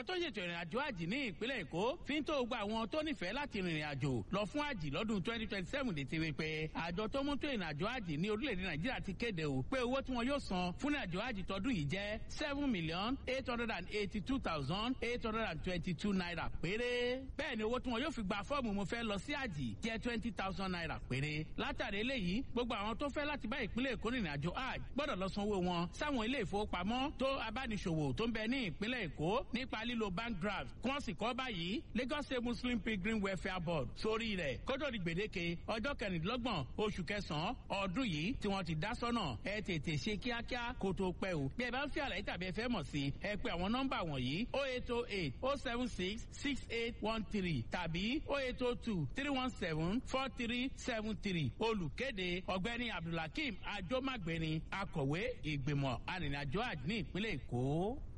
àjọ tó ṣètò ìrìn àjò àjì ní ìpínlẹ̀ èkó fi ń tó gba àwọn tó nífẹ̀ẹ́ láti rìnrìn àjò lọ fún àjì lọ́dún twenty twenty seven létí wípé àjọ tó mú tó ìrìn àjò àjì ní orílẹ̀-èdè nàìjíríà ti kéde o pé owó tí wọn yóò san fún ìrìn àjò àjì tọdún yìí jẹ́ seven million eight hundred and eighty two thousand eight hundred and twenty two naira péré bẹ́ẹ̀ ni owó tí wọn yóò fi gba fọ́ọ̀mù mo fẹ́ lọ sí àjì jẹ́ twenty thousand naira péré látàrí eléyìí gbogbo àwọn tó fẹ́ láti bá ìpínlẹ̀ èkó rìnrìn àjò àjì gbọ́dọ̀ lọ sanwó wọn sáwọn ilé ìfowópamọ́ tó abániṣòwò tó ń bẹ ní ìpínlẹ̀ èkó nípa lílo bank draft kí wọ́n sì kọ́ báyìí lagos state muslim pilgrim welfare board sórí rẹ̀ kótó di gbèdéke ọjọ́ kẹrìndínlọ́gbọ̀n oṣù kẹsàn-án ọdún yìí tí wọ́n ti dá sọ́nà ẹ tètè ṣe kíákíá kó tó pẹ́ o bí ẹ bá ń fi àlàyé tàbí ẹ fẹ́ mọ̀ sí ẹ pé àwọn nọ́mbà wọ̀nyí o eight o eight o seven six six eight one three tàbí o eight o two three one seven four three seven three olùkéde ọ̀gbẹ́ni abdulhakeem ajomagbeni akọ̀wé ìgbìmọ̀ arìnrìnàjò àjò ní ìpínlẹ̀ èkó.